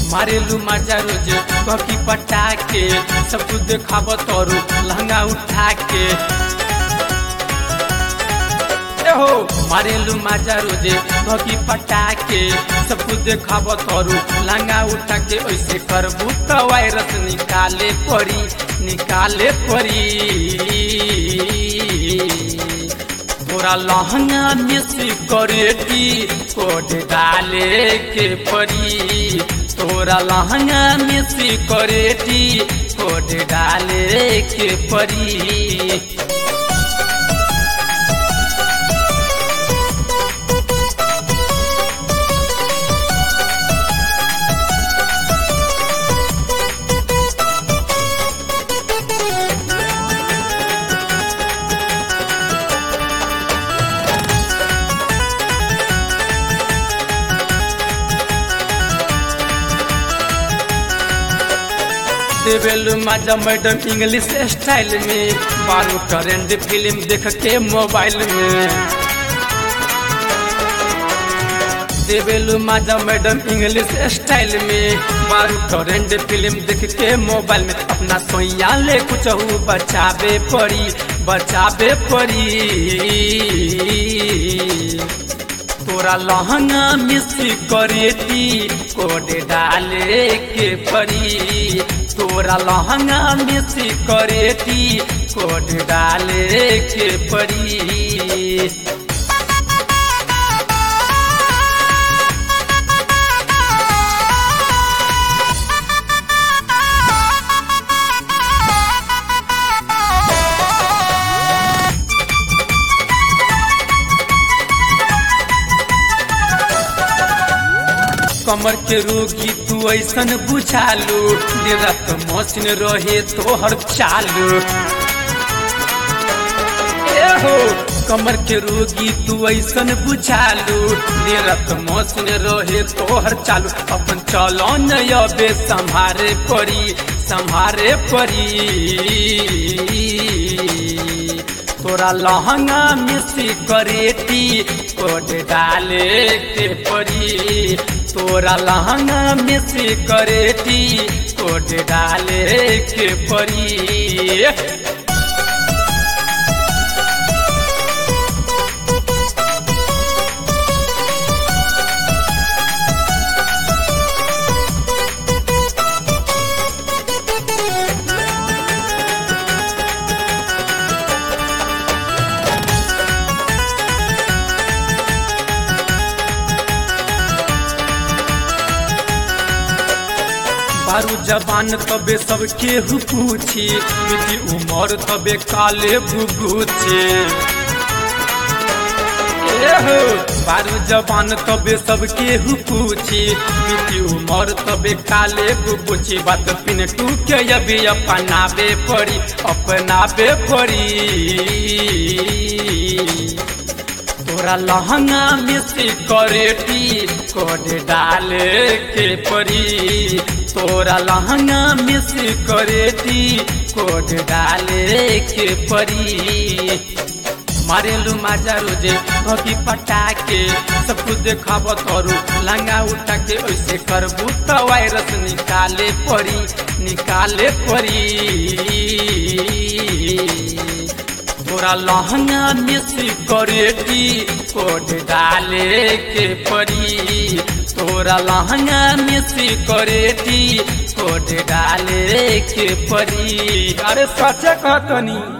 मारेलू मजा रोज ककी पटा के सब कुछ देखाब तोरू लहंगा उठा के ए हो मारेलू मजा रोजे ककी पटा के सब कुछ देखाब तोरू लहंगा उठा के ऐसे करबू तो वायरस निकाले पड़ी निकाले पड़ी तोरा लहंगा में सिकरेटी कोड डाले के पड़ी तोरा लहंगा में सिकरेटी कोड डाले के पड़ी देवेलू माजा मैडम इंग्लिश स्टाइल में बारू ट्रेंड फिल्म देख के मोबाइल में देवेलू माजा मैडम इंग्लिश स्टाइल में बारू ट्रेंड फिल्म देख के मोबाइल में अपना सोया ले कुछ बचावे पड़ी बचावे पड़ी तोरा लहंगा में सिकरेटी कोड डाले के पड़ी तोरा लहंगा में सिकरेटी कोड डाले के पड़ी कमर के रोगी तू ऐसन बुझालू निरत मौसिन रहे तोहर चालू ए हो कमर के रोगी तू ऐसन बुझालू निरत मौसिन रहे तोहर चालू अपन चलो नबे संभारे पड़ी संभारे पड़ी तोरा लहंगा में सिकरेटी कोड डाले के पड़ी तोरा लहंगा में सिकरेटी कोड डाले के पड़ी बारू जबान तबे सबके हु पूछी मिट्टी उमर तबे काले भुगुछे बारू जबान तबे सबके हु पूछी मिट्टी उमर तबे काले भुगुछी बात पिन टूके अभी अपनाबे पड़ी अपनाबे पड़ी तोरा लहंगा में सिकरेटी कोड डाले के पड़ी तोरा लहंगा में सिकरेटी कोड डाले के पड़ी मारेलू माजा रोजे घी पटा के सब कुछ देखाब तोरू लहंगा उठा के ऐसे करबू तो वायरस निकाले पड़ी निकाले पड़ी तोरा लहंगा में सिकरेटी कोड डाले के पड़ी तोरा लहंगा में सिकरेटी कोड डाले के पड़ी अरे सच कहतनी